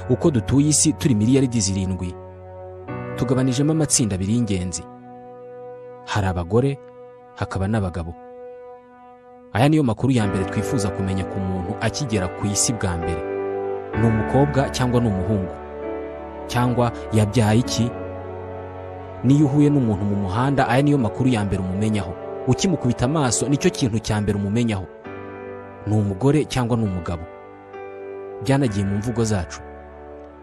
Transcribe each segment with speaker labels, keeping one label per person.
Speaker 1: uko dutuye isi turi miliyaridi zirindwi tugabanijemo amatsinda abiri y'ingenzi hari abagore hakaba n'abagabo aya niyo makuru ya mbere twifuza kumenya ku muntu akigera ku isi bwa mbere ni umukobwa cyangwa ni umuhungu cyangwa yabyaye iki niyo uhuye n'umuntu mu muhanda aya niyo makuru ya mbere umumenyaho ukimukubita amaso nicyo kintu cya mbere umumenyaho ni umugore cyangwa ni umugabo byanagiye mu mvugo zacu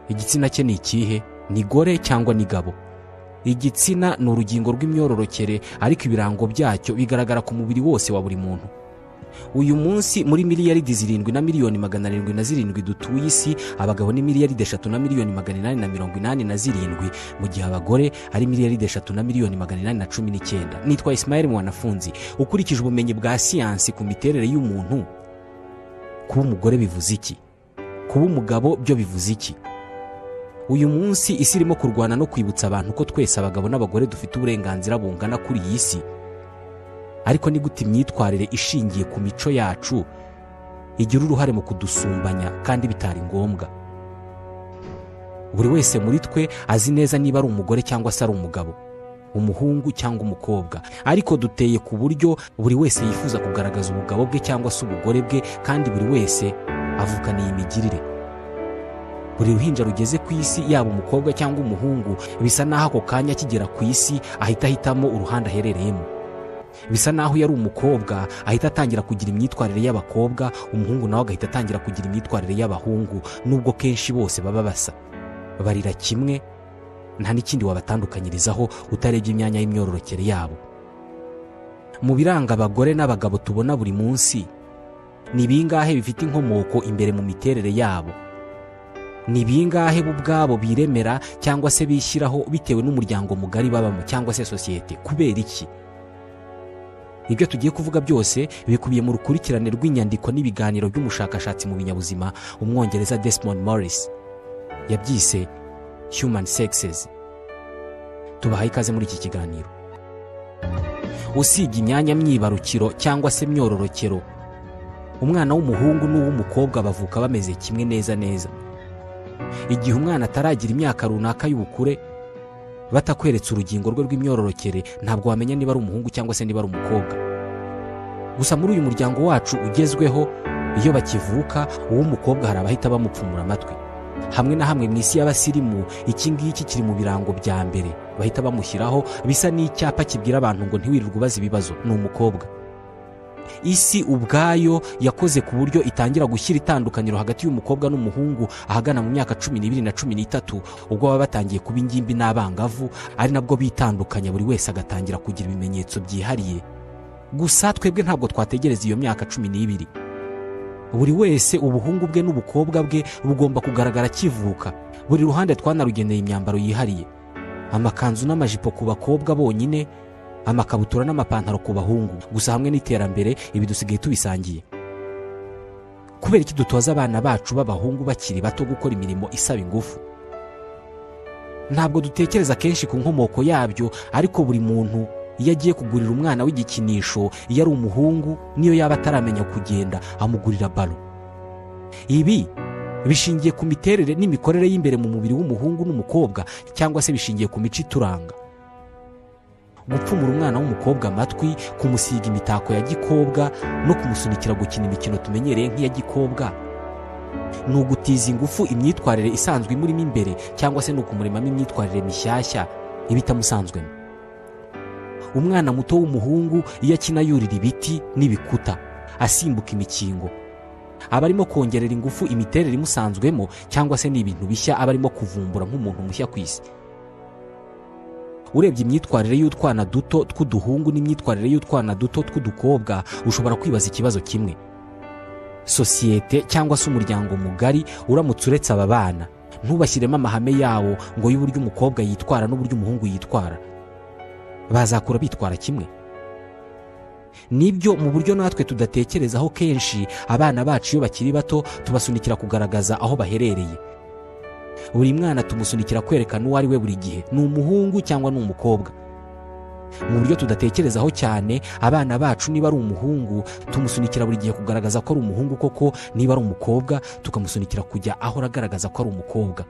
Speaker 1: igitsina cye ni ikihe ni gore cyangwa ni gabo igitsina ni urugingo rw'imyororokere ariko ibirango byacyo bigaragara ku mubiri wose wa buri muntu uyu munsi muri miliyaridi zirindwi na miliyoni magana arindwi na zirindwi dutuye isi abagabo ni miliyaridi eshatu na miliyoni magana inani na mirongo inani na zirindwi mu gihe abagore ari miliyaridi eshatu na miliyoni magana inani na cumi n'icyenda nitwa isimayeli mwanafunzi ukurikije ubumenyi bwa siyansi ku miterere y'umuntu kuba umugore bivuze iki kuba umugabo byo bivuze iki uyu munsi isi irimo kurwana no kwibutsa abantu ko twese abagabo n'abagore dufite uburenganzira bungana kuri iyi si ariko ni gute imyitwarire ishingiye ku mico yacu igira uruhare mu kudusumbanya kandi bitari ngombwa buri wese muri twe azi neza niba ari umugore cyangwa se ari umugabo umuhungu cyangwa umukobwa ariko duteye ku buryo buri wese yifuza kugaragaza ubugabo bwe cyangwa se ubugore bwe kandi buri wese avukana iyi migirire buri ruhinja rugeze ku isi yaba umukobwa cyangwa umuhungu bisa n'aho ako kanya akigera ku isi ahita ahitamo uruhande aherereyemo bisa n'aho iyo ari umukobwa ahita atangira kugira imyitwarire y'abakobwa umuhungu nawe agahita atangira kugira imyitwarire y'abahungu nubwo kenshi bose baba basa barira kimwe nta n'ikindi wabatandukanyirizaho utarebye imyanya y'imyororokere yabo mu biranga abagore n'abagabo tubona buri munsi ni bingahe bifite inkomoko imbere mu miterere yabo ni bingahe bo ubwabo biremera cyangwa se bishyiraho bitewe n'umuryango mugari babamo cyangwa se sosiyete kubera iki ibyo tugiye kuvuga byose bikubiye mu rukurikirane rw'inyandiko n'ibiganiro by'umushakashatsi mu binyabuzima umwongereza Desmond Morris yabyise human sexes tubahaye ikaze muri iki kiganiro usiga imyanya myibarukiro cyangwa se myororokero umwana w'umuhungu n'uw'umukobwa bavuka bameze kimwe neza neza igihe umwana ataragira imyaka runaka y'ubukure batakweretse urugingo rwe rw'imyororokere ntabwo wamenya niba ari umuhungu cyangwa se niba ari umukobwa gusa muri uyu muryango wacu ugezweho iyo bakivuka uw'umukobwa hari abahita bamupfumura amatwi hamwe na hamwe mu isi y'abasirimu iki ngiki kiri mu birango bya mbere bahita bamushyiraho bisa n'icyapa kibwira abantu ngo ntiwirirwe ubaza ibibazo ni umukobwa isi ubwayo yakoze ku buryo itangira gushyira itandukaniro hagati y'umukobwa n'umuhungu ahagana mu myaka cumi n'ibiri na cumi n'itatu ubwo baba batangiye kuba ingimbi n'abangavu ari nabwo bitandukanya buri wese agatangira kugira ibimenyetso byihariye gusa twebwe ntabwo twategereza iyo myaka cumi n'ibiri buri wese ubuhungu bwe n'ubukobwa bwe bugomba kugaragara akivuka buri ruhande twanarugeneye imyambaro yihariye amakanzu n'amajipo ku bakobwa bonyine amakabutura n'amapantaro ku bahungu gusa hamwe n'iterambere ibi dusigaye tubisangiye kubera iki dutoza abana bacu b'abahungu bakiri bato gukora imirimo isaba ingufu ntabwo dutekereza kenshi ku nkomoko yabyo ariko buri muntu iyo agiye kugurira umwana w'igikinisho iyo ari umuhungu n'iyo yaba ataramenya kugenda amugurira balo ibi bishingiye ku miterere n'imikorere y'imbere mu mubiri w'umuhungu n'umukobwa cyangwa se bishingiye ku mico ituranga gupfumura umwana w'umukobwa amatwi kumusiga imitako ya gikobwa no kumusunikira gukina imikino tumenyereye nk'iya gikobwa ni ugutiza ingufu imyitwarire isanzwe imurimo imbere cyangwa se ni ukumuremamo imyitwarire mishyashya iba itamusanzwemo umwana muto w'umuhungu iyo akina yurira ibiti n'ibikuta asimbuka imikingo aba arimo kongerera ingufu imiterere imusanzwemo cyangwa se ni ibintu bishya aba arimo kuvumbura nk'umuntu mushya ku isi urebye imyitwarire y'utwana duto tw'uduhungu n'imyitwarire y'utwana duto tw'udukobwa ushobora kwibaza ikibazo kimwe sosiyete cyangwa se umuryango mugari uramutse uretse aba bana ntubashyiremo amahame yawo ngo y'uburyo umukobwa yitwara n'uburyo umuhungu yitwara bazakura bitwara kimwe nibyo mu buryo natwe tudatekerezaho kenshi abana bacu iyo bakiri bato tubasunikira kugaragaza aho baherereye buri mwana tumusunikira kwerekana uwo ari we buri gihe ni umuhungu cyangwa ni umukobwa mu buryo tudatekerezaho cyane abana bacu niba ari umuhungu tumusunikira buri gihe kugaragaza ko ari umuhungu koko niba ari umukobwa tukamusunikira kujya ahora agaragaza ko ari umukobwa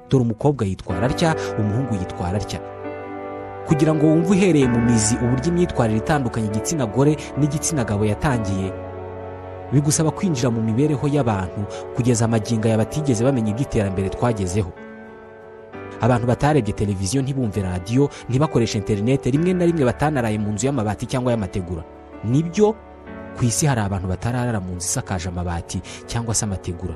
Speaker 1: dore umukobwa yitwara atya umuhungu yitwara atya kugira ngo wumve uhereye mu mizi uburyo imyitwarire itandukanye igitsina gore n'igitsina gabo yatangiye bigusaba kwinjira mu mibereho y'abantu kugeza amagingo aya batigeze bamenya iby'iterambere twagezeho abantu batarebye televiziyo ntibumve radiyo ntibakoreshe interinete rimwe na rimwe batanaraye mu nzu y'amabati cyangwa y'amategura nibyo ku isi hari abantu batararara mu nzu isakaje amabati cyangwa se amategura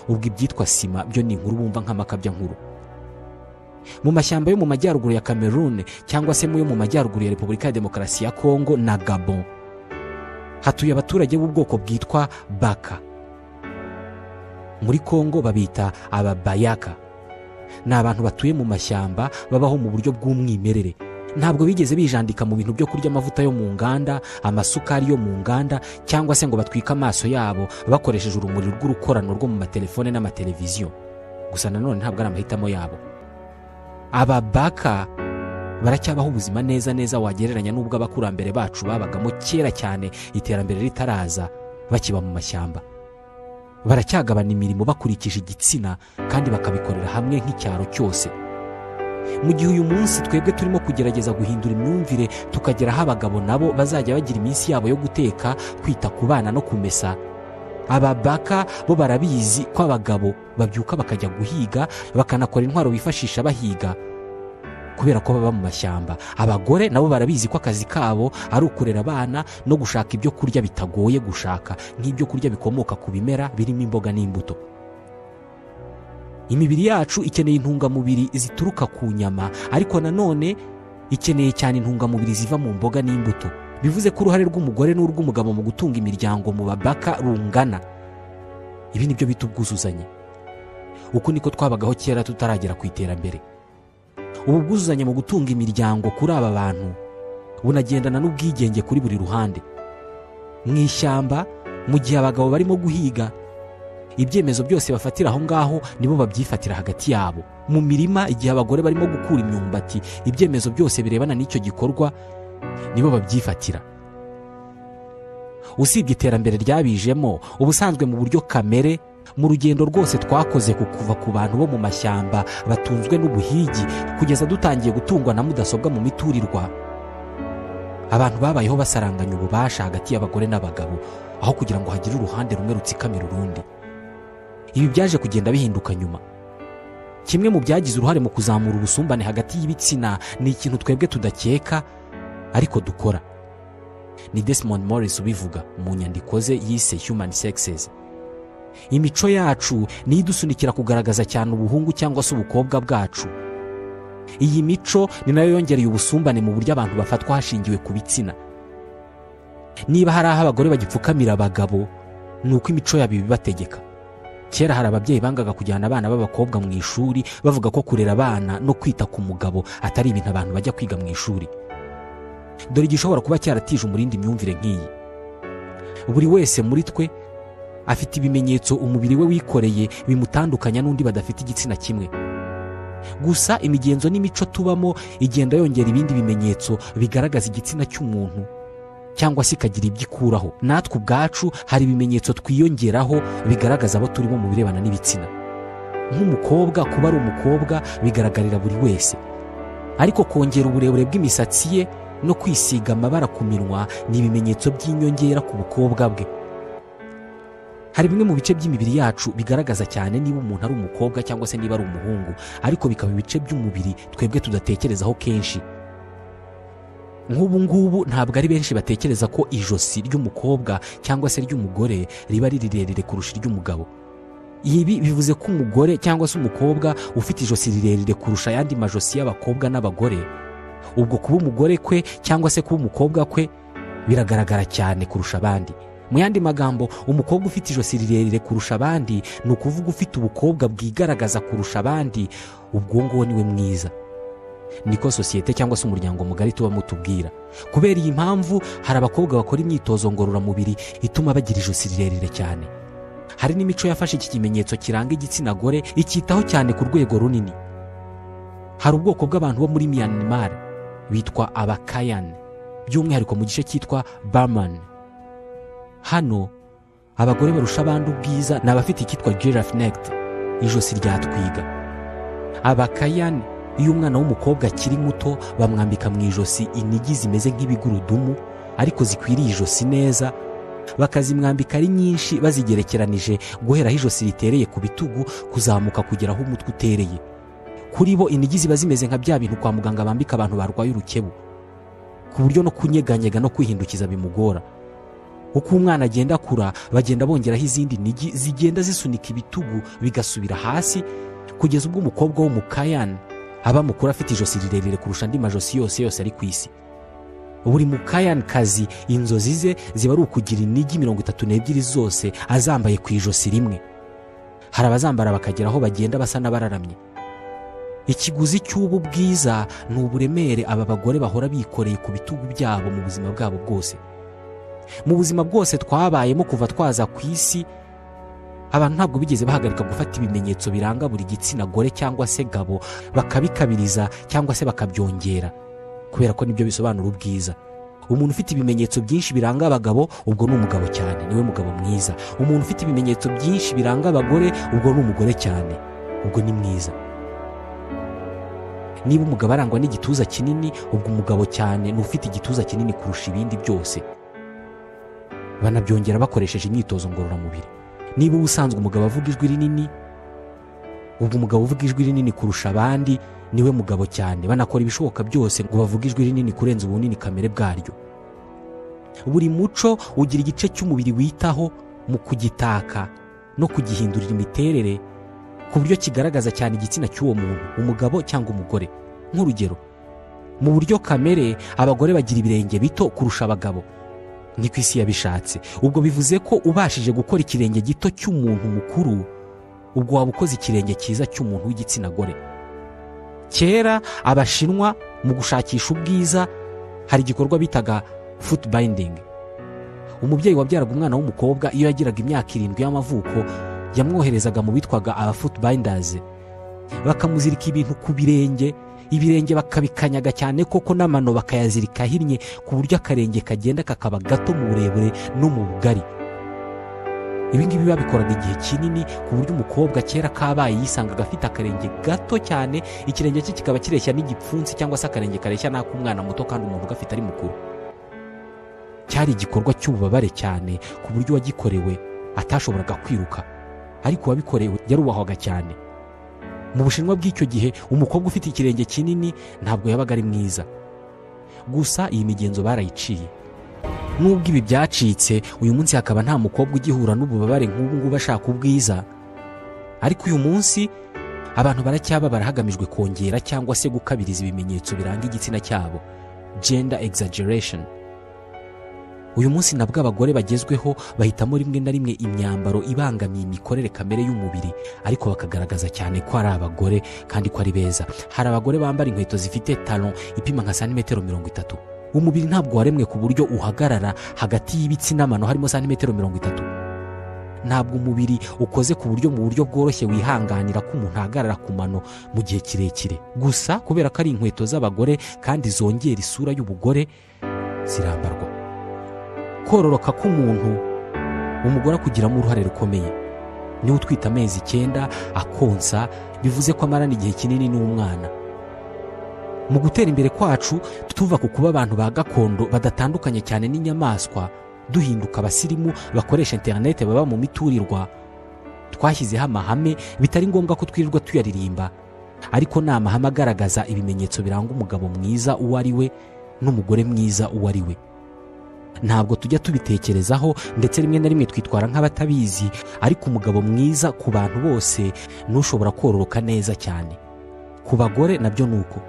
Speaker 1: ubwo ibyitwa sima byo ni inkuru bumva nk'amakabyankuru mu mashyamba yo mu majyaruguru ya cameroon cyangwa se mu yo mu majyaruguru ya repubulika ya demokarasi ya kongo na gabon hatuye abaturage b'ubwoko bwitwa baka muri kongo babita ababayaka ni abantu batuye mu mashyamba babaho mu buryo bw'umwimerere ntabwo bigeze bijandika mu bintu byo kurya amavuta yo mu nganda amasukari yo mu nganda cyangwa se ngo batwike amaso yabo bakoresheje urumuri rw'urukorano rwo mu matelefone n'amateleviziyo gusa nanone ntabwo ari amahitamo yabo aba baka baracyabaho ubuzima neza neza wagereranya n'ubwo abakurambere bacu babagamo kera cyane iterambere ritaraza bakiba mu mashyamba baracyagabana imirimo bakurikije igitsina kandi bakabikorera hamwe nk'icyaro cyose mu gihe uyu munsi twebwe turimo kugerageza guhindura imyumvire tukagera aho abagabo nabo bazajya bagira iminsi yabo yo guteka kwita ku bana no kumesa ababaka bo barabizi ko abagabo babyuka bakajya guhiga bakanakora intwaro bifashisha bahiga kubera ko baba mu mashyamba abagore nabo barabizi ko akazi kabo ari ukurera abana no gushaka ibyo kurya bitagoye gushaka nk'ibyo kurya bikomoka ku bimera birimo imboga n'imbuto imibiri yacu ikeneye intungamubiri zituruka ku nyama ariko nanone ikeneye cyane intungamubiri ziva mu mboga n'imbuto bivuze ko uruhare rw'umugore n'urw'umugabo mu gutunga imiryango mu babaka rungana ibi ni byo bita ubwuzuzanye uku niko twabagaho kera tutaragera ku iterambere ubu bwuzuzanye mu gutunga imiryango kuri aba bantu bunagendana n'ubwigenge kuri buri ruhande mu ishyamba mu gihe abagabo barimo guhiga ibyemezo byose bafatira aho ngaho nibo babyifatira hagati yabo mu mirima igihe abagore barimo gukura imyumbati ibyemezo byose birebana n'icyo gikorwa nibo babyifatira usibye iterambere ryabijemo ubusanzwe mu buryo kamere mu rugendo rwose twakoze ku kuva ku bantu bo mu mashyamba batunzwe n'ubuhigi kugeza dutangiye gutungwa na mudasobwa mu miturirwa abantu babayeho basaranganya ububasha hagati y'abagore n'abagabo aho kugira ngo hagire uruhande rumwe rutsikamira urundi ibi byaje kugenda bihinduka nyuma kimwe mu byagize uruhare mu kuzamura ubusumbane hagati y'ibitsina ni ikintu twebwe tudakeka ariko dukora ni Desmond Morris ubivuga mu nyandiko ze yise Human Sexes imico yacu niyo idusunikira kugaragaza cyane ubuhungu cyangwa se ubukobwa bwacu iyi mico ni nayo yongereye ubusumbane mu buryo abantu bafatwa hashingiwe ku bitsina niba hari aho abagore bagipfukamira abagabo ni uko imico yabo ibibategeka kera hari ababyeyi bangaga kujyana abana b'abakobwa mu ishuri bavuga ko kurera abana no kwita ku mugabo atari ibintu abantu bajya kwiga mu ishuri dore igishobora kuba cyaratije umurindi myumvire nk'iyi buri wese muri twe afite ibimenyetso umubiri we wikoreye bimutandukanya n'undi badafite igitsina kimwe gusa imigenzo n'imico tubamo igenda yongera ibindi bimenyetso bigaragaza igitsina cy'umuntu cyangwa se ikagira ibyo ikuraho natwe ubwacu hari ibimenyetso twiyongeraho bigaragaza abo turimo mu birebana n'ibitsina nk'umukobwa kuba ari umukobwa bigaragarira buri wese ariko kongera uburebure bw'imisatsi ye no kwisiga amabara ku minwa ni ibimenyetso by'inyongera ku bukobwa bwe hari bimwe mu bice by'imibiri yacu bigaragaza cyane niba umuntu ari umukobwa cyangwa se niba ari umuhungu ariko bikaba ibice by'umubiri twebwe tudatekerezaho kenshi nk'ubu ngubu ntabwo ari benshi batekereza ko ijosi ry'umukobwa cyangwa se ry'umugore riba ari rirerire kurusha iry'umugabo ibi bivuze ko umugore cyangwa se umukobwa ufite ijosi rirerire kurusha ayandi majosi y'abakobwa n'abagore ubwo kuba umugore kwe cyangwa se kuba umukobwa kwe biragaragara cyane kurusha abandi mu yandi magambo umukobwa ufite ijosi rirerire kurusha abandi ni ukuvuga ufite ubukobwa bwigaragaza kurusha abandi ubwo nguwo niwe mwiza niko sosiyete cyangwa se umuryango mugari tuba mutubwira kubera iyi mpamvu hari abakobwa bakora imyitozo ngororamubiri ituma bagira ijosi rirerire cyane hari n'imico yafashe iki kimenyetso kiranga igitsina gore icyitaho cyane ku rwego runini hari ubwoko bw'abantu bo muri miyanimari bitwa abakayani by'umwihariko mu gice cyitwa bamani hano abagore barusha abandi ubwiza ni abafite icyitwa giraffe nekiti ijosi rya twiga abakayani iyo umwana w'umukobwa akiri muto bamwambika mu ijosi inigi zimeze nk'ibigurudumu ariko zikwiriye ijosi neza bakazimwambika ari nyinshi bazigerekeranije guhera aho ijosi ritereye ku bitugu kuzamuka kugera aho umutwe utereye kuri bo inigi ziba zimeze nka bya bintu kwa muganga bambika abantu barwaye urukebu ku buryo no kunyeganyega no kwihindukiza bimugora uko umwana agenda akura bagenda bongeraho izindi nigi zigenda zisunika ibitugu bigasubira hasi kugeza ubwo umukobwa w'umukayani aba mukuru afite ijosi rirerire kurusha andi majosi yose yose ari ku isi buri mukayanikazi inzozi ze ziba ari ukugira inigi mirongo itatu n'ebyiri zose azambaye ku ijosi rimwe hari abazambara bakagera aho bagenda basa n'abararamye ikiguzi cy'ubu bwiza ni uburemere aba bagore bahora bikoreye ku bitugu byabo mu buzima bwabo bwose mu buzima bwose twabayemo kuva twaza ku isi abantu ntabwo bigeze bahagarika gufata ibimenyetso biranga buri gitsina gore cyangwa se gabo bakabikabiriza cyangwa se bakabyongera kubera ko nibyo bisobanura ubwiza umuntu ufite ibimenyetso byinshi biranga abagabo ubwo ni umugabo cyane niwe mugabo mwiza umuntu ufite ibimenyetso byinshi biranga abagore ubwo ni umugore cyane ubwo ni mwiza niba umugabo arangwa n'igituza kinini ubwo umugabo cyane ni ufite igituza kinini kurusha ibindi byose banabyongera bakoresheje imyitozo ngororamubiri niba ubusanzwe umugabo avuga ijwi rinini ubwo umugabo uvuga ijwi rinini kurusha abandi niwe mugabo cyane banakora ibishoboka byose ngo bavuge ijwi rinini kurenza ubunini kamere bwaryo buri muco ugira igice cy'umubiri witaho mu kugitaka no kugihindurira imiterere ku buryo kigaragaza cyane igitsina cy'uwo muntu umugabo cyangwa umugore nk'urugero mu buryo kamere abagore bagira ibirenge bito kurusha abagabo ni ku isi yabishatse ubwo bivuze ko ubashije gukora ikirenge gito cy'umuntu mukuru ubwo waba ukoze ikirenge cyiza cy'umuntu w'igitsina gore kera abashinwa mu gushakisha ubwiza hari igikorwa bitaga futu bayindingi umubyeyi wabyaraga umwana w'umukobwa iyo yagiraga imyaka irindwi y'amavuko yamwoherezaga mu bitwaga abafutu bayindazi bakamuzirika ibintu ku birenge ibirenge bakabikanyaga cyane koko n'amano bakayazirika ahinnye ku buryo akarenge kagenda kakaba gato mu burebure no mu bugari ibingibi babikoraga igihe kinini ku buryo umukobwa kera kabaye yisangaga afite akarenge gato cyane ikirenge cye kikaba kireshya n'igipfunsi cyangwa se akarenge kareshya n'ak'umwana muto kandi umuntu ugafite ari mukuru cyari igikorwa cy'ububabare cyane ku buryo uwagikorewe atashoboraga kwiruka ariko uwabikorewe yarubahwaga cyane mu bushinwa bw'icyo gihe umukobwa ufite ikirenge kinini ntabwo yabaga ari mwiza gusa iyi migenzo barayiciye nubwo ibi byacitse uyu munsi hakaba nta mukobwa ugihura n'ububabare nk'ubu ngubu ashaka ubwiza ariko uyu munsi abantu baracyababara hagamijwe kongera cyangwa se gukabiriza ibimenyetso biranga igitsina cyabo gender exaggeration uyu munsi nabwo abagore bagezweho bahitamo rimwe na rimwe imyambaro ibangamiye imikorere kamere y'umubiri ariko bakagaragaza cyane ko ari abagore kandi ko ari beza hari abagore bambara inkweto zifite taro ipima nka santimetero mirongo itatu umubiri ntabwo waremwe ku buryo uhagarara hagati y'ibitsi n'amano harimo santimetero mirongo itatu ntabwo umubiri ukoze ku buryo mu buryo bworoshye wihanganira ko umuntu ahagarara ku mano mu gihe kirekire gusa kubera ko ari inkweto z'abagore kandi zongera isura y'ubugore zirambarwa kororoka k'umuntu umugore akugiramo uruhare rukomeye niwe utwite amezi icyenda akonsa bivuze ko amarana igihe kinini n'umwana mu gutera imbere kwacu tuva ku kuba abantu ba gakondo badatandukanye cyane n'inyamaswa duhinduka abasirimu bakoresha interinete baba mu miturirwa twashyizeho amahame bitari ngombwa ko twirirwa tuyaririmba ariko ni amahame agaragaza ibimenyetso biranga umugabo mwiza uwo ari we n'umugore mwiza uwo ari we ntabwo tujya tubitekerezaho ndetse rimwe na rimwe twitwara nk'abatabizi ariko umugabo mwiza ku bantu bose ntushobora kororoka neza cyane ku bagore nabyo ni uko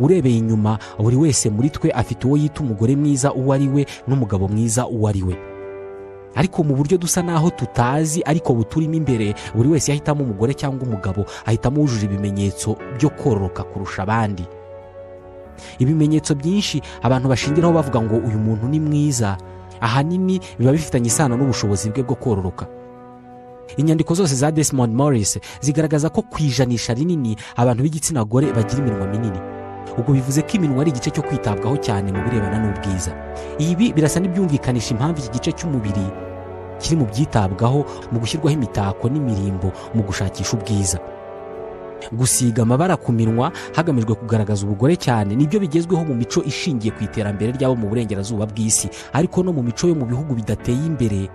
Speaker 1: urebeye inyuma buri wese muri twe afite uwo yita umugore mwiza uwo ari we n'umugabo mwiza uwo ari we ariko mu buryo dusa n'aho tutazi ariko buturimo imbere buri wese yahitamo umugore cyangwa umugabo ahitamo wujuje ibimenyetso byo kororoka kurusha abandi ibimenyetso byinshi abantu bashingiraho bavuga ngo uyu muntu ni mwiza ahanini biba bifitanye isano n'ubushobozi bwe bwo kororoka inyandiko zose za Desmond Morris zigaragaza ko ku ijanisha rinini abantu b'igitsina gore bagira iminwa minini ubwo bivuze ko iminwa ari igice cyo kwitabwaho cyane mu birebana n'ubwiza ibi birasa n'ibyumvikanisha impamvu iki gice cy'umubiri kiri mu byitabwaho mu gushyirwaho imitako n'imirimbo mu gushakisha ubwiza gusiga amabara ku minwa hagamijwe kugaragaza ubugore cyane nibyo bigezweho mu mico ishingiye ku iterambere ryabo mu burengerazuba bw'isi ariko no mu mico yo mu bihugu bidateye imbere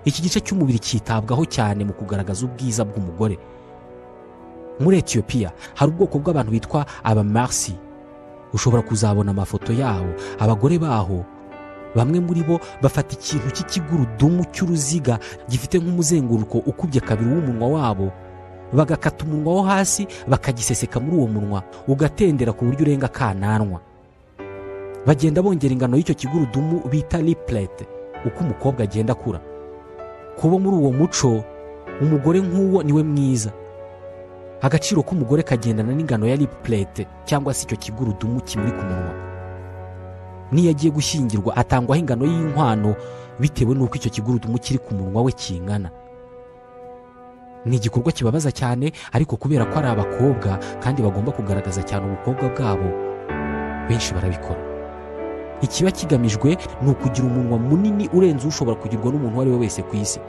Speaker 1: iki gice cy'umubiri cyitabwaho cyane mu kugaragaza ubwiza bw'umugore muri etiyopiya hari ubwoko bw'abantu bitwa abamarisi ushobora kuzabona amafoto yabo abagore baho bamwe muri bo bafata ikintu cy'ikigurudumu cy'uruziga gifite nk'umuzenguruko ukubye kabiri w'umunwa wabo bagakata umunwa wo hasi bakagiseseka muri uwo munwa ugatendera ku buryo urenga akananwa bagenda bongera ingano y'icyo kigurudumu bita ripurete uko umukobwa agenda akura kuba muri uwo muco umugore nk'uwo niwe mwiza agaciro k'umugore kagendana n'ingano ya ripurete cyangwa se icyo kigurudumu kimuri ku munwa n'iyo agiye gushyingirwa atangwaho ingano y'inkwano bitewe n'uko icyo kigurudumu kiri ku munwa we kingana ni igikorwa kibabaza cyane ariko kubera ko ari abakobwa kandi bagomba kugaragaza cyane ubukobwa bwabo benshi barabikora ikiba kigamijwe ni ukugira umunwa munini urenze ushobora kugirwa n'umuntu uwo ari we wese ku isi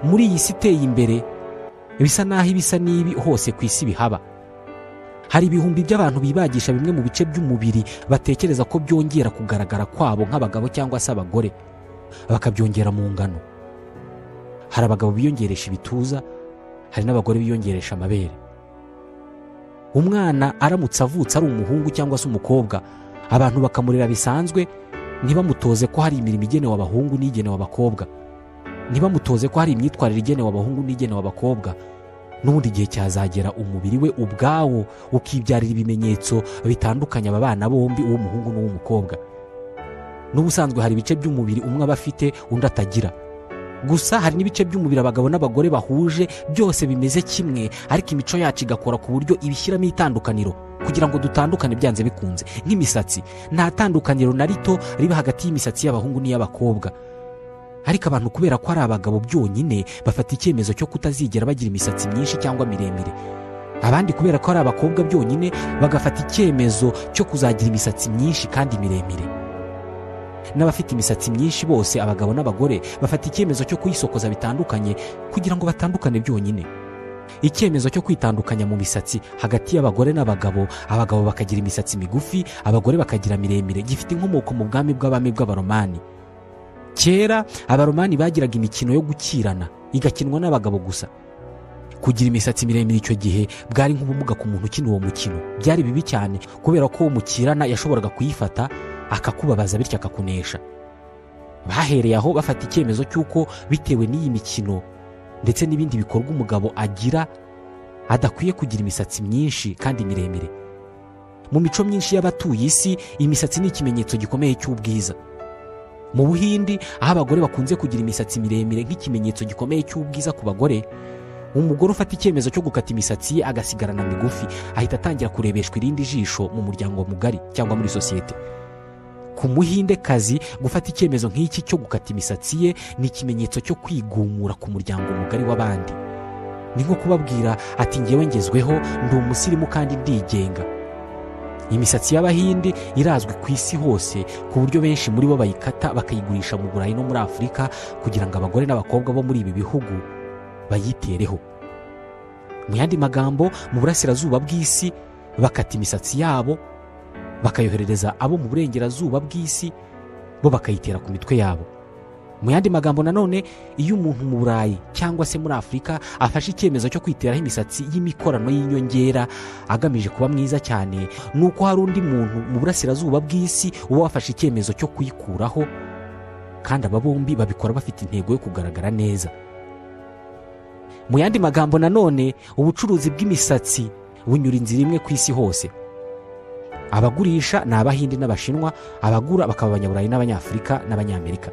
Speaker 1: muri iyi si iteye imbere bisa n'aho ibisa n'ibi hose ku isi bihaba hari ibihumbi by'abantu bibagisha bimwe mu bice by'umubiri batekereza ko byongera kugaragara kwabo nk'abagabo cyangwa se abagore bakabyongera mu ngano hari abagabo biyongeresha ibituza hari n'abagore biyongeresha amabere umwana aramutse avutse ari umuhungu cyangwa se umukobwa abantu bakamurera bisanzwe ntibamutoze ko hari imirimo igenewe abahungu n'igenewe abakobwa ntibamutoze ko hari imyitwarire igenewe abahungu n'igenewe abakobwa n'ubundi igihe cyazagera umubiri we ubwawo ukibyarira ibimenyetso bitandukanye aba bana bombi uw'umuhungu n'uw'umukobwa n'ubusanzwe hari ibice by'umubiri umwe aba afite undi atagira gusa hari n'ibice by'umubiri abagabo n'abagore bahuje byose bimeze kimwe ariko imico yacu igakora ku buryo ibishyiramo itandukaniro kugira ngo dutandukane byanze bikunze nk'imisatsi nta tandukaniro na rito riba hagati y'imisatsi y'abahungu n'iy'abakobwa ariko abantu kubera ko ari abagabo byonyine bafata icyemezo cyo kutazigera bagira imisatsi myinshi cyangwa miremire abandi kubera ko ari abakobwa byonyine bagafata icyemezo cyo kuzagira imisatsi myinshi kandi miremire n'abafite imisatsi myinshi bose abagabo n'abagore bafata icyemezo cyo kuyisokoza bitandukanye kugira ngo batandukane byonyine icyemezo cyo kwitandukanya mu misatsi hagati y'abagore n'abagabo abagabo bakagira imisatsi migufi abagore bakagira miremire gifite inkomoko mu bwami bw'abami bw'abaromani kera abaromani bagiraga imikino yo gukirana igakinwa n'abagabo gusa kugira imisatsi miremire icyo gihe bwari nk'ubumuga ku muntu ukina uwo mukino byari bibi cyane kubera ko uwo mukirana yashoboraga kuyifata akakubabaza bityo akakunesha bahereye aho bafata icyemezo cy'uko bitewe n'iyi mikino ndetse n'ibindi bikorwa umugabo agira adakwiye kugira imisatsi myinshi kandi miremire mu mico myinshi y'abatuye isi imisatsi ni ikimenyetso gikomeye cy'ubwiza mu buhindi aho abagore bakunze kugira imisatsi miremire nk'ikimenyetso gikomeye cy'ubwiza ku bagore umugore ufata icyemezo cyo gukata imisatsi ye agasigarana migufi ahita atangira kurebeshwa irindi jisho mu muryango mugari cyangwa muri sosiyete ku muhinde kazi gufata icyemezo nk'iki cyo gukata imisatsi ye ni ikimenyetso cyo kwigumura ku muryango mugari w'abandi ni nko kubabwira ati ngewe ngezweho ndi umusirimu kandi ndigenga imisatsi y'abahinde irazwi ku isi hose ku buryo benshi muri bo bayikata bakayigurisha mu burayi no muri afurika kugira ngo abagore n'abakobwa bo muri ibi bihugu bayitereho mu yandi magambo mu burasirazuba bw'isi bakata imisatsi yabo bakayoherereza abo mu burengerazuba bw'isi bo bakayitera ku mitwe yabo mu yandi magambo nanone iyo umuntu mu burayi cyangwa se muri afurika afashe icyemezo cyo kwiteraho imisatsi y'imikorano y'inyongera agamije kuba mwiza cyane ni uko hari undi muntu mu burasirazuba bw'isi uba wafashe icyemezo cyo kuyikuraho kandi aba bombi babikora bafite intego yo kugaragara neza mu yandi magambo nanone ubucuruzi bw'imisatsi bunyura inzira imwe ku isi hose abagurisha ni abahinde n'abashinwa abagura bakaba abanyaburayi n'abanyafurika n'abanyamerika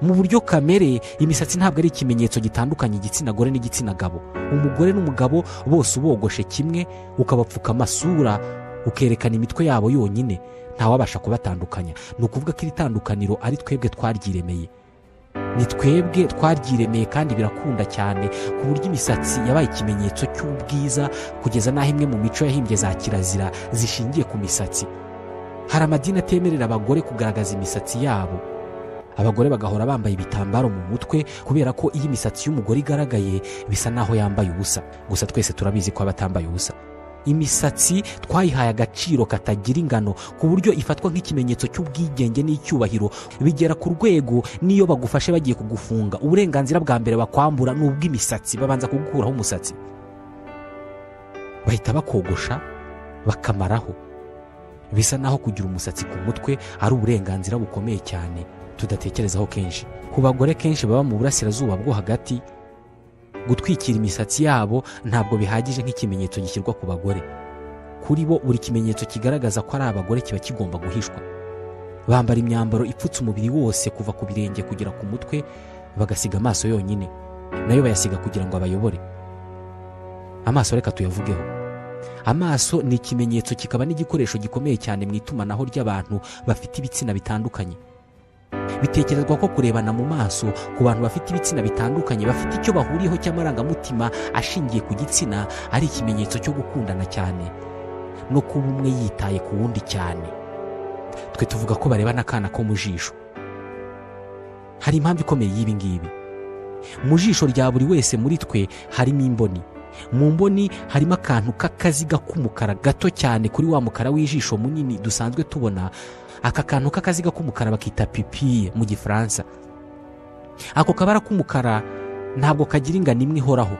Speaker 1: mu buryo kamere imisatsi ntabwo ari ikimenyetso gitandukanya igitsina gore n'igitsina gabo umugore n'umugabo bose ubogoshe kimwe ukabapfuka amasura ukerekana imitwe yabo yonyine ntawabasha kubatandukanya ni ukuvuga ko iri tandukaniro ari twebwe twaryiremeye ni twebwe twaryiremeye kandi birakunda cyane ku buryo imisatsi yabaye ikimenyetso cy'ubwiza kugeza n'aho imwe mu mico yahimbye za kirazira zishingiye ku misatsi hari amadini atemerera abagore kugaragaza imisatsi yabo abagore bagahora bambaye ibitambaro mu mutwe kubera ko iyo imisatsi y'umugore igaragaye bisa n'aho yambaye ubusa gusa twese turabizi ko aba atambaye ubusa imisatsi twayihaye agaciro katagira ingano ku buryo ifatwa nk'ikimenyetso cy'ubwigenge n'icyubahiro bigera ku rwego n'iyo bagufashe bagiye kugufunga uburenganzira bwa mbere bakwambura ni ubw'imisatsi babanza kugukuraho umusatsi bahita bakogosha bakamaraho bisa naho kugira umusatsi ku mutwe ari uburenganzira bukomeye cyane tudatekerezaho kenshi ku bagore kenshi baba mu burasirazuba bwo hagati gutwikira imisatsi yabo ntabwo bihagije nk'ikimenyetso gishyirwa ku bagore kuri bo buri kimenyetso kigaragaza ko ari abagore kiba kigomba guhishwa bambara imyambaro ipfutse umubiri wose kuva ku birenge kugera ku mutwe bagasiga amaso yonyine nayo bayasiga kugira ngo abayobore amaso reka tuyavugeho amaso ni ikimenyetso kikaba n'igikoresho gikomeye cyane mu itumanaho ry'abantu bafite ibitsina bitandukanye bitekerezwa ko kurebana mu maso ku bantu bafite ibitsina bitandukanye bafite icyo bahuriyeho cy'amarangamutima ashingiye ku gitsina ari ikimenyetso cyo gukundana cyane no kuba umwe yitaye ku wundi cyane twe tuvuga ko barebana akana ko mu jisho hari impamvu ikomeye y'ibi ngibi mu jisho rya buri wese muri twe harimo imboni mu mboni harimo akantu k'akaziga k'umukara gato cyane kuri wa mukara w'ijisho munini dusanzwe tubona aka kantu k'akaziga k'umukara bakita pipiye mu gifaransa ako kabara k'umukara ntabwo kagira ingano imwe ihoraho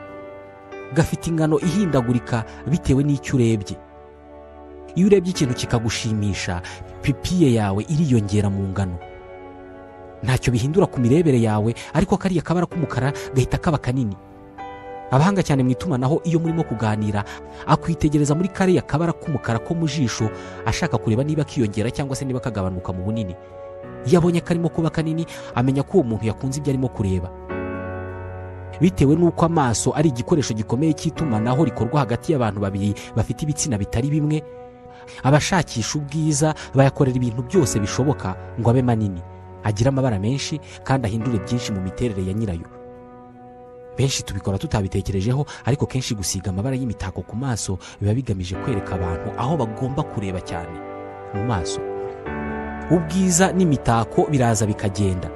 Speaker 1: gafite ingano ihindagurika bitewe n'icyo urebye iyo urebye ikintu kikagushimisha pipiye yawe iriyongera mu ngano ntacyo bihindura ku mirebere yawe ariko kariya kabara k'umukara gahita kaba kanini abahanga cyane mu itumanaho iyo murimo kuganira akwitegereza muri kariya kabara k'umukara ko mu jisho ashaka kureba niba kiyongera cyangwa se niba kagabanuka mu bunini iyo abonye karimo kuba kanini amenya ko uwo muntu yakunze ibyo arimo kureba bitewe n'uko amaso ari igikoresho gikomeye cy'itumanaho rikorwa hagati y'abantu babiri bafite ibitsina bitari bimwe abashakisha ubwiza bayakorera ibintu byose bishoboka ngo abe manini agire amabara menshi kandi ahindure byinshi mu miterere ya nyirayo benshi tubikora tutabitekerejeho ariko kenshi gusiga amabara y'imitako ku maso biba bigamije kwereka abantu aho bagomba kureba cyane mu maso ubwiza n'imitako biraza bikagenda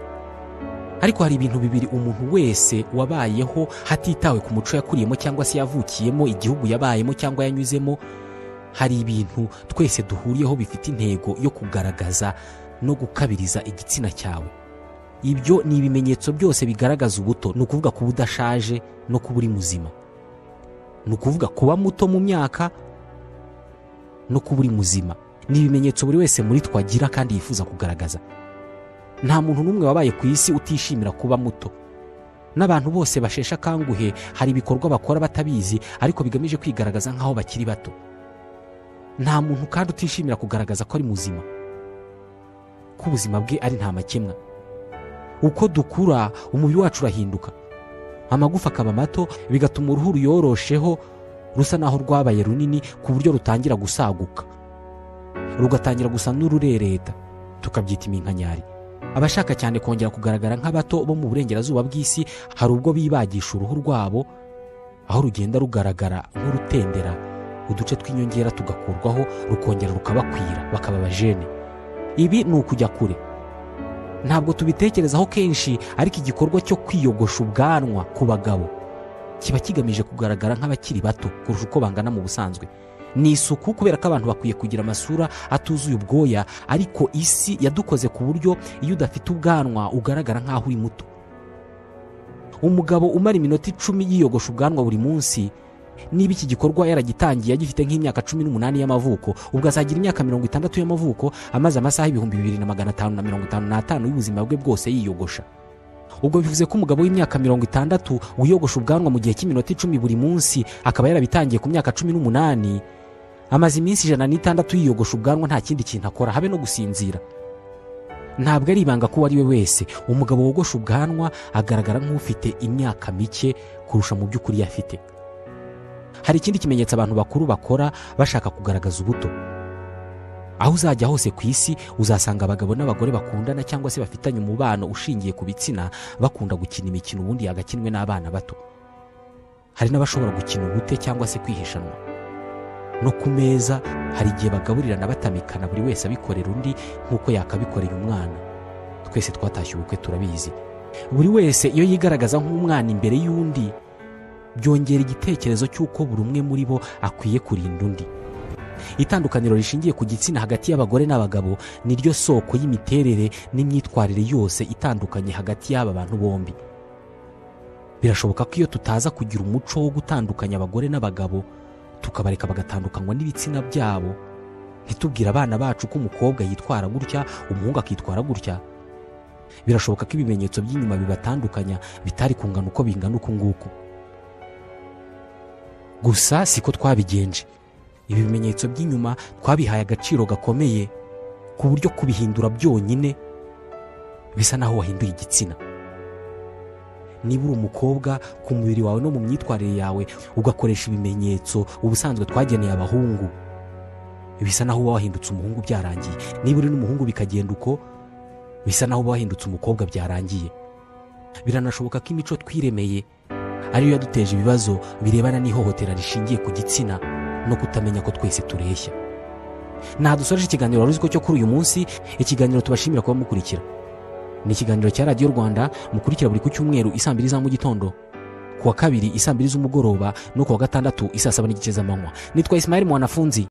Speaker 1: ariko hari ibintu bibiri umuntu wese wabayeho hatitawe ku muco yakuriyemo cyangwa se yavukiyemo igihugu yabayemo cyangwa yanyuzemo hari ibintu twese duhuriyeho bifite intego yo kugaragaza no gukabiriza igitsina cyawe ibyo ni ibimenyetso byose bigaragaza ubuto ni ukuvuga kuba udashaje no kuba uri muzima ni ukuvuga kuba muto mu myaka no kuba uri muzima ni ibimenyetso buri wese muri twagira kandi yifuza kugaragaza nta muntu n'umwe wabaye ku isi utishimira kuba muto n'abantu bose basheshe akanguhe hari ibikorwa bakora batabizi ariko bigamije kwigaragaza nk'aho bakiri bato nta muntu kandi utishimira kugaragaza ko ari muzima ko ubuzima bwe ari nta makemwa uko dukura umubiri wacu urahinduka amagufa akaba mato bigatuma uruhu ruyorosheho rusa naho rwabaye runini ku buryo rutangira gusaguka rugatangira gusa n'ururereta tukabyita iminkanyari abashaka cyane kongera kugaragara nk'abato bo mu burengerazuba bw'isi hari ubwo bibagisha uruhu rwabo aho rugenda rugaragara nk'urutendera uduce tw'inyongera tugakurwaho rukongera rukabakwira bakaba abajene ibi ni ukujya kure ntabwo tubitekerezaho kenshi ariko igikorwa cyo kwiyogosha ubwanwa ku bagabo kiba kigamije kugaragara nk'abakiri bato kurusha uko bangana mu busanzwe ni isuku kubera ko abantu bakwiye kugira amasura atuzuye ubwoya ariko isi yadukoze ku buryo iyo udafite ubwanwa ugaragara nk'aho uri muto umugabo umara iminota icumi yiyogosha ubwanwa buri munsi niba iki gikorwa yaragitangiye agifite nk'imyaka cumi n'umunani y'amavuko ubwo azagira imyaka mirongo itandatu y'amavuko amaze amasaha ibihumbi bibiri na magana atanu na mirongo itanu n'atanu y'ubuzima bwe bwose yiyogosha ubwo bivuze ko umugabo w'imyaka mirongo itandatu wiyogosha ubwanwa mu gihe cy'iminota icumi buri munsi akaba yarabitangiye ku myaka cumi n'umunani amaze iminsi ijana n'itandatu yiyogosha ubwanwa nta kindi kintu akora habe no gusinzira ntabwo ari ibanga ko uwo ari we wese umugabo wogosha ubwanwa agaragara nk'ufite imyaka mike kurusha mu by'ukuri yafite hari ikindi kimenyetso abantu bakuru bakora bashaka kugaragaza ubuto aho uzajya hose ku isi uzasanga abagabo n'abagore bakundana cyangwa se bafitanye umubano ushingiye ku bitsina bakunda gukina imikino ubundi yagakinwe n'abana bato hari n'abashobora gukina ubute cyangwa se kwihishanwa no ku meza hari igihe bagaburirana batamikana buri wese abikorera undi nk'uko yakabikoreye umwana twese twatashye ubukwe turabizi buri wese iyo yigaragaza nk'umwana imbere y'undi byongera igitekerezo cy'uko buri umwe muri bo akwiye kurinda undi itandukaniro rishingiye ku gitsina hagati y'abagore n'abagabo ni ryo soko y'imiterere n'imyitwarire yose itandukanye hagati y'aba bantu bombi birashoboka ko iyo tutaza kugira umuco wo gutandukanya abagore n'abagabo tukabareka bagatandukanywa n'ibitsina byabo ntitubwire abana bacu ko umukobwa yitwara gutya umuhungu akitwara gutya birashoboka ko ibimenyetso by'inyuma bibatandukanya bitari kungana uko bingana uku nguku gusa siko twabigenje ibi bimenyetso by'inyuma twabihaye agaciro gakomeye ku buryo kubihindura byonyine bisa naho wahinduye igitsina niba uri umukobwa ku mubiri wawe no mu myitwarire yawe ugakoresha ibimenyetso ubusanzwe twageneye abahungu bisa naho uba wahindutse umuhungu byarangiye niba uri n'umuhungu bikagenda uko bisa naho uba wahindutse umukobwa byarangiye biranashoboka ko imico twiremeye ariyo yaduteje ibibazo birebana n'ihohotera rishingiye ku gitsina no kutamenya ko twese tureshya nta dusoje ikiganiro wari uzi ko cyo kuri uyu munsi ikiganiro tubashimira kuba mukurikira ni ikiganiro cya radiyo rwanda mukurikira buri ku cyumweru isaa mbiri za mu gitondo ku wa kabiri isaa mbiri z'umugoroba no ku wa gatandatu isaa saba n'igice z'amanywa nitwa isimaheli mwanafunzi